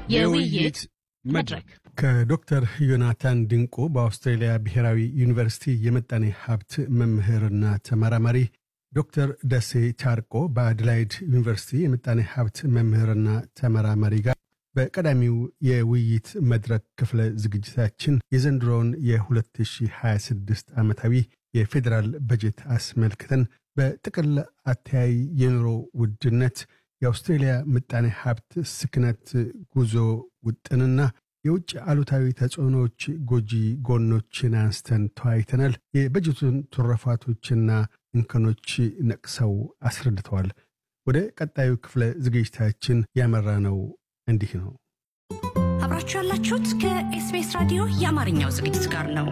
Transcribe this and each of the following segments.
የውይይት መድረክ ከዶክተር ዮናታን ድንቁ በአውስትራሊያ ብሔራዊ ዩኒቨርሲቲ የምጣኔ ሀብት መምህርና ተመራማሪ፣ ዶክተር ደሴ ቻርቆ በአድላይድ ዩኒቨርሲቲ የምጣኔ ሀብት መምህርና ተመራማሪ ጋር በቀዳሚው የውይይት መድረክ ክፍለ ዝግጅታችን የዘንድሮውን የ2026 ዓመታዊ የፌዴራል በጀት አስመልክተን በጥቅል አተያይ የኑሮ ውድነት፣ የአውስትሬልያ ምጣኔ ሀብት ስክነት ጉዞ ውጥንና የውጭ አሉታዊ ተጽዕኖዎች ጎጂ ጎኖችን አንስተን ተወያይተናል። የበጀቱን ትሩፋቶችና እንከኖች ነቅሰው አስረድተዋል። ወደ ቀጣዩ ክፍለ ዝግጅታችን ያመራ ነው እንዲህ ነው። አብራችሁ ያላችሁት ከኤስቢኤስ ራዲዮ የአማርኛው ዝግጅት ጋር ነው።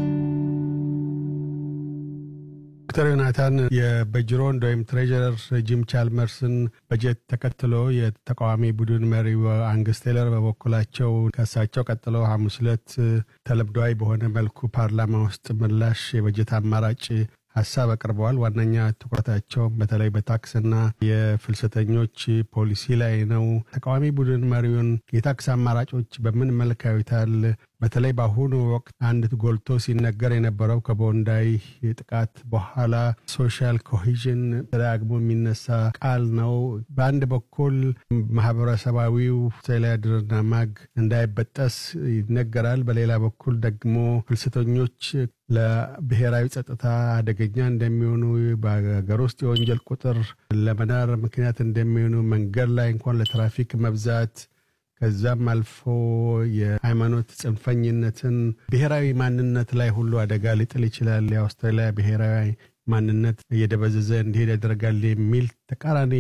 ዶክተር ዮናታን የበጅሮንድ ወይም ትሬጀረር ጂም ቻልመርስን በጀት ተከትሎ የተቃዋሚ ቡድን መሪው አንግስ ቴለር በበኩላቸው ከእሳቸው ቀጥሎ ሐሙስ ዕለት ተለምዷዊ በሆነ መልኩ ፓርላማ ውስጥ ምላሽ የበጀት አማራጭ ሀሳብ አቅርበዋል። ዋነኛ ትኩረታቸው በተለይ በታክስና የፍልሰተኞች ፖሊሲ ላይ ነው። ተቃዋሚ ቡድን መሪውን የታክስ አማራጮች በምን መልክ ያዩታል? በተለይ በአሁኑ ወቅት አንድ ጎልቶ ሲነገር የነበረው ከቦንዳይ ጥቃት በኋላ ሶሻል ኮሂዥን ተደጋግሞ የሚነሳ ቃል ነው። በአንድ በኩል ማህበረሰባዊው አስተዳደርና ማግ እንዳይበጠስ ይነገራል። በሌላ በኩል ደግሞ ፍልሰተኞች ለብሔራዊ ጸጥታ አደገኛ እንደሚሆኑ፣ በሀገር ውስጥ የወንጀል ቁጥር ለመናር ምክንያት እንደሚሆኑ፣ መንገድ ላይ እንኳን ለትራፊክ መብዛት ከዛም አልፎ የሃይማኖት ጽንፈኝነትን ብሔራዊ ማንነት ላይ ሁሉ አደጋ ሊጥል ይችላል። የአውስትራሊያ ብሔራዊ ማንነት እየደበዘዘ እንዲሄድ ያደርጋል የሚል ተቃራኒ